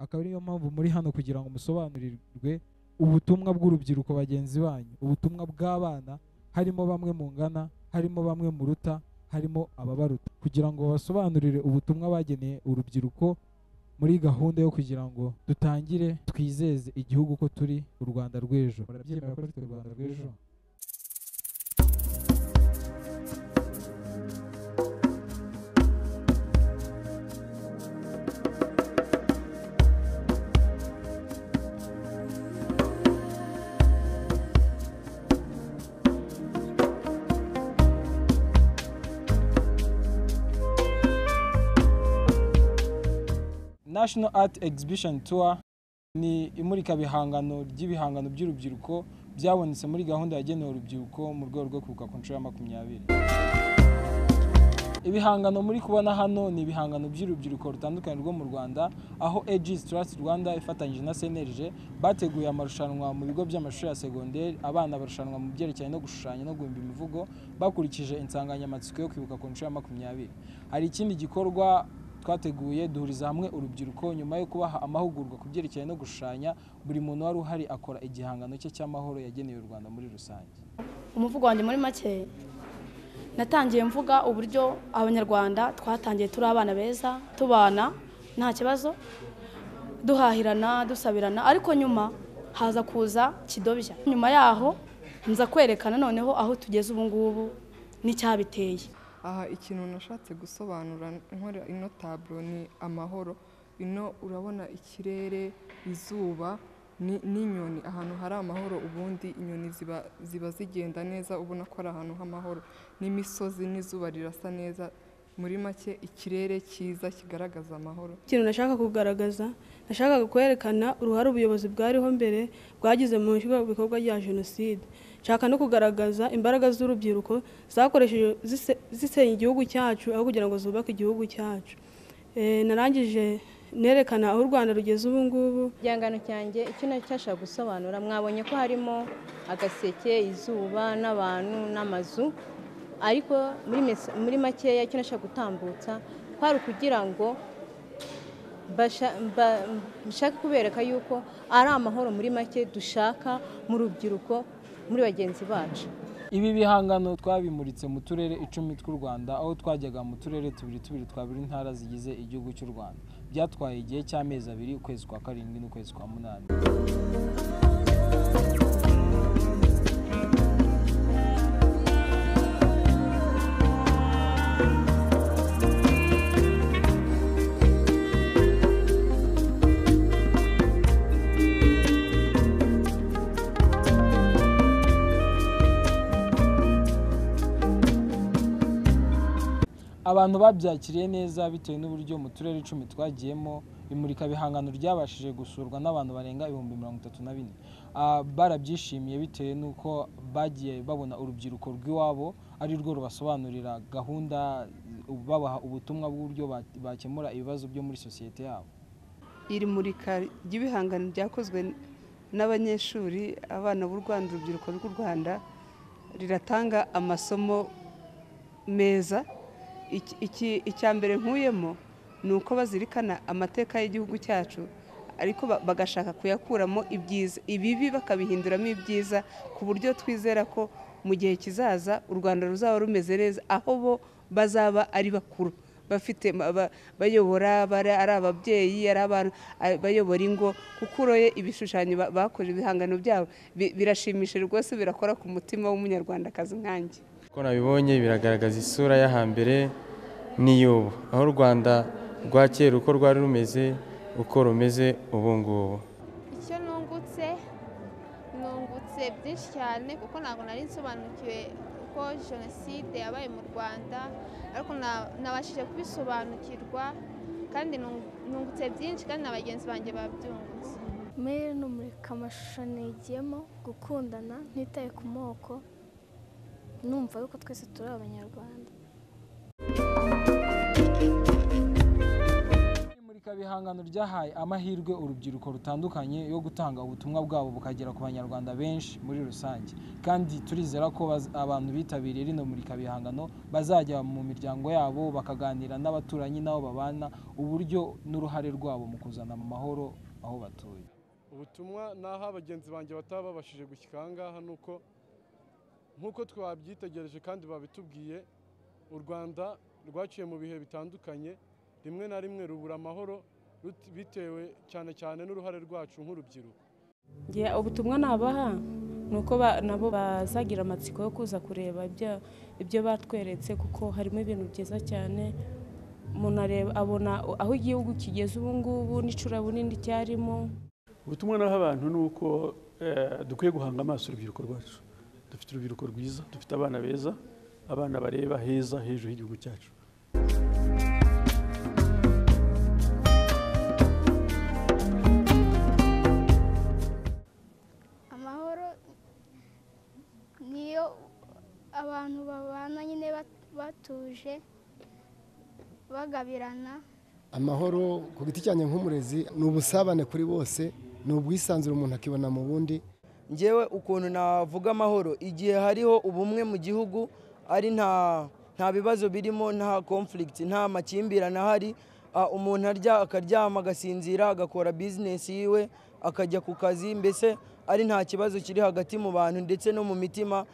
akaba ariyo mpamvu muri hano kugira ngo musobanurirwe ubutumwa bw'urubyiruko bagenzi banyu ubutumwa bw'abana harimo bamwe mungana harimo bamwe muruta harimo ababaruta kugira ngo basobanurire ubutumwa bageneye urubyiruko muri gahunda yo kugira ngo dutangire twizeze igihugu ko turi u rwanda rw'ejo murabyemera ko turi u rwanda rw'ejo national art exhibition tour ni imurikabihangano ry'ibihangano by'urubyiruko byabonetse muri gahunda yagenewe urubyiruko mu rwego rwo kwibuka ku nshuro ya makumyabiri ibihangano muri kubona hano ni ibihangano by'urubyiruko rutandukanye rwo mu rwanda aho Aegis Trust rwanda ifatanyije na cnlg bateguye amarushanwa mu bigo by'amashuri ya segonderi abana barushanwa mu byerekeranye no gushushanya no guhimba imivugo bakurikije insanganyamatsiko yo kwibuka ku nshuro ya makumyabiri hari ikindi gikorwa twateguye duhuriza hamwe urubyiruko nyuma yo kubaha amahugurwa ku byerekeranye no gushushanya buri muntu wari uhari akora igihangano cye cy'amahoro yagenewe u rwanda muri rusange umuvugo wanjye muri make natangiye mvuga uburyo abanyarwanda twatangiye turi abana beza tubana nta kibazo duhahirana dusabirana ariko nyuma haza kuza kidobya nyuma yaho nza kwerekana noneho aho tugeze ubu ngubu n'icyabiteye aha ikintu nashatse gusobanura nkora ino taburo ni amahoro ino urabona ikirere izuba n'inyoni ahantu hari amahoro ubundi inyoni ziba zigenda neza ubona ko ari ahantu h'amahoro n'imisozi n'izuba rirasa neza muri make ikirere cyiza kigaragaza amahoro ikintu nashaka kugaragaza nashakaga kwerekana uruhare ubuyobozi bwariho mbere bwagize mu bikorwa rya jenoside nshaka no kugaragaza imbaraga z'urubyiruko zakoresheje zisenya igihugu cyacu aho kugira ngo zubake igihugu cyacu narangije nerekana aho u rwanda rugeze ubu ngubu igihangano cyanjye icyo nacyo cyashaka gusobanura mwabonye ko harimo agaseke izuba n'abantu n'amazu ariko muri makeya icyo nashaka gutambutsa kwari ukugira ngo bashaka kubereka yuko ari amahoro muri make dushaka mu rubyiruko muri bagenzi bacu ibi bihangano twabimuritse mu turere icumi tw'u rwanda aho twajyaga mu turere tubiri tubiri twa buri ntara zigize igihugu cy'u rwanda byatwaye igihe cy'amezi abiri ukwezi kwa karindwi n'ukwezi kwa munani abantu babyakiriye neza bitewe n'uburyo mu turere icumi twagiyemo imurikabihangano ryabashije gusurwa n'abantu barenga ibihumbi mirongo itatu na bine barabyishimiye bitewe n'uko bagiye babona urubyiruko rw'iwabo ari rwo rubasobanurira gahunda babaha ubutumwa bw'uburyo bakemura ibibazo byo muri sosiyete yabo iri murika ry'ibihangano byakozwe n'abanyeshuri abana b'u rwanda urubyiruko rw'u rwanda riratanga amasomo meza icya mbere nkuyemo ni uko bazirikana amateka y'igihugu cyacu ariko bagashaka kuyakuramo ibyiza ibibi bakabihinduramo ibyiza ku buryo twizera ko mu gihe kizaza u rwanda ruzaba rumeze neza aho bo bazaba ari bakuru bafite bayobora ari ababyeyi ari abantu bayobora ingo kuko uroye ibishushanyo bakoze ibihangano byabo birashimishije rwose birakora ku mutima w'umunyarwandakazi nkanjye uko nabibonye biragaragaza isura yo hambere n'iy'ubu aho u rwanda rwa kera uko rwari rumeze uko rumeze ubu ngubu icyo nungutse nungutse byinshi cyane kuko ntabwo nari nsobanukiwe uko jenoside yabaye mu rwanda ariko nabashije kubisobanukirwa kandi nungutse byinshi kandi na bagenzi banjye babyungutse muri n'umurika amashusho nigiyemo gukundana ntitaye ku moko numva yuko twese turi abanyarwanda imurika ihangano ryahaye amahirwe urubyiruko rutandukanye yo gutanga ubutumwa bwabo bukagera ku banyarwanda benshi muri rusange kandi turizera ko baz- abantu bitabiriye rino murikabihangano bazajya mu miryango yabo bakaganira n'abaturanyi n'abo babana uburyo n'uruhare rwabo mu kuzana mu mahoro aho batuye ubutumwa ni aho abagenzi banjye bataba babashije gushyika aha ngaha ni uko nk'uko twabyitegereje kandi babitubwiye u rwanda rwaciye mu bihe bitandukanye rimwe na rimwe rubura amahoro rut- bitewe cyane cyane n'uruhare rwacu nk'urubyiruko Ngiye ubutumwa nabaha ni uko ba- nabo bazagira amatsiko yo kuza kureba ibyo- ibyo batweretse kuko harimo ibintu byiza cyane umuntu areba abona aho igihugu kigeze ubu ngubu n'icura bunini cyarimo ubutumwa naho abantu ni uko eh, dukwiye guhanga amaso urubyiruko rwacu dufite urubyiruko rwiza dufite abana beza abana bareba heza hejuru y'igihugu cyacu amahoro niyo abantu babana nyine bat- batuje bagabirana amahoro ku giti cyanjye nk'umurezi ni ubusabane kuri bose ni ubwisanzure umuntu akibona mu bundi ngewe ukuntu navuga amahoro igihe hariho ubumwe mu gihugu ari nta nta bibazo birimo nta conflict nta makimbirane ahari ah, umuntu arya akaryama agasinzira agakora bizinesi yiwe akajya ku kazi mbese ari nta kibazo kiri hagati mu bantu ndetse no mu mitima